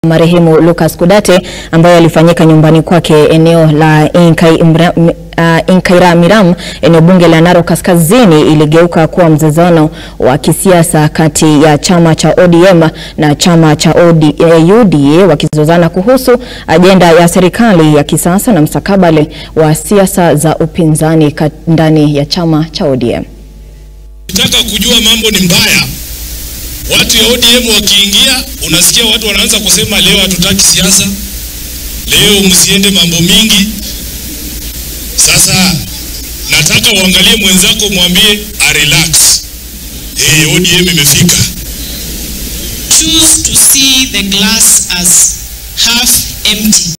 marehemu Lucas Kudate ambayo yalifanyika nyumbani kwake eneo la Inkaimra, uh, Inkairamiram eneo bunge la Narok Kaskazini iligeuka kuwa mzozano wa kisiasa kati ya chama cha ODM na chama cha OD, eh, UDA wakizozana kuhusu ajenda ya serikali ya kisasa na mstakabali wa siasa za upinzani ndani ya chama cha ODM. Nataka kujua mambo ni mbaya. Watu ya ODM wakiingia, unasikia watu wanaanza kusema leo hatutaki siasa, leo msiende mambo mingi. Sasa nataka uangalie mwenzako, mwambie a relax. Hey, ODM imefika. Choose to see the glass as half empty